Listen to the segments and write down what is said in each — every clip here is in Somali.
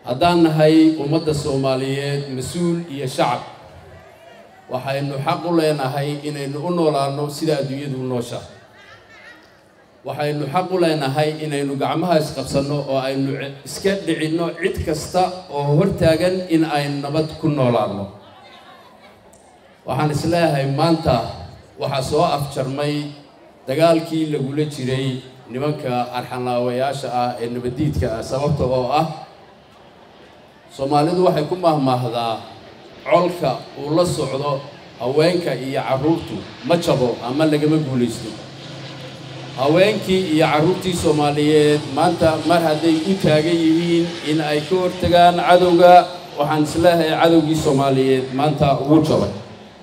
haddaan nahay ummadda soomaaliyeed mas-uul iyo shacab waxaynu xaq u leenahay inaynu u noolaano sida adduunyadu u noosha waxaynu xaq u leenahay inaynu gacmaha isqabsanno oo aynu iska dhicinno cid kasta oo hortaagan in aynu nabad ku noolaano waxaan isleeyahay maanta waxaa soo afjarmay dagaalkii lagula jiray nimanka arxanlaawayaasha ah ee nabaddiidka ah sababta oo ah soomaalidu waxay ku mahmaahdaa colka uu la socdo haweenka iyo carruurtu ma jabo ama lagama guulaysto haweenkii iyo carruurtii soomaaliyeed maanta mar hadday u taagan yihiin in ay ka hortagaan cadowga waxaan isleeyahay cadowgii soomaaliyeed maanta ugu jabay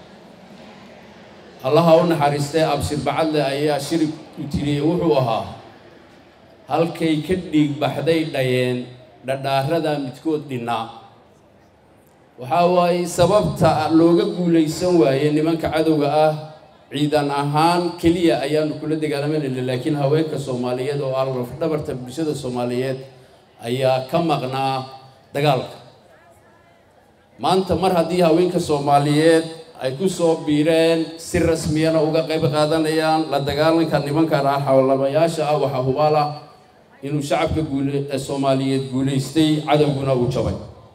allaha u naxariistay abshir bacadle ayaa shirig u tiriyey wuxuu ahaa halkay ka dhiig baxday dhayeen dhadhaarada midkood dhinnaa waxaa waaye sababta looga guulaysan waaye nimanka cadowga ah ciidan ahaan keliya ayaanu kula dagaalamanayna laakiin haweenka soomaaliyeed oo ah lafdhabarta bulshada soomaaliyeed ayaa ka maqnaa dagaalka maanta mar haddii haweenka soomaaliyeed ay ku soo biireen si rasmiyana uga qayb qaadanayaan la dagaalanka nimankan arxawlamayaasha ah waxaa hubaal ah inuu shacabka guule soomaaliyeed guulaystay cadowguna uu jabay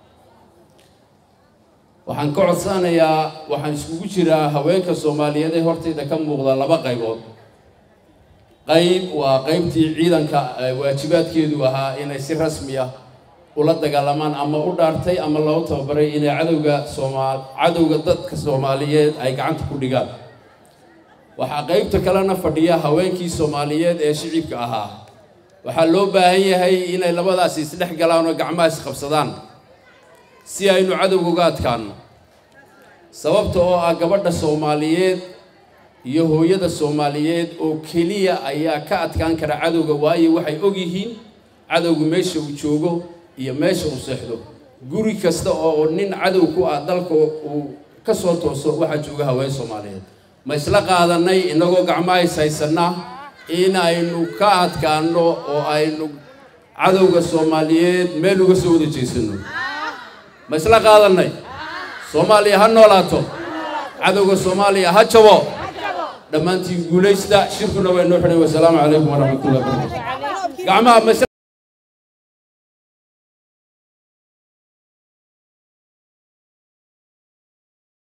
waxaan ka codsanayaa waxaan iskugu jiraa haweenka soomaaliyeed ee hortayda ka muuqda laba qaybood qayb waa qaybtii ciidanka waajibaadkeedu ahaa inay si rasmi ah ula dagaalamaan ama u dhaartay ama loo tababaray inay cadowga soomaal cadowga dadka soomaaliyeed ay gacanta ku dhigaan waxaa qaybta kalena fadhiya haweenkii soomaaliyeed ee shicibka ahaa waxaa loo baahan yahay inay labadaasi isdhex galaan oo gacmaha isqabsadaan si aynu cadowga uga adkaano sababta oo ah gabadha soomaaliyeed iyo hooyada soomaaliyeed oo keliya ayaa ka adkaan kara cadowga waayo waxay og yihiin cadowga meesha uu joogo iyo meesha uu seexdo guri kasta oo nin cadow ku ah dalka uu ka soo tooso waxaa jooga haween soomaaliyeed ma isla qaadanay innagoo gacmaha is haysanna in aynu ka adkaano oo aynu cadowga soomaaliyeed meel uga soo wada jeesano ma isla qaadanay soomaaliya ha noolaato cadowga soomaaliya ha jabo dhammaantiin guulaysta shirkuna waa inoo xidhay wasalaamu calaykum waraxmatullahi wabarakatu gacmaha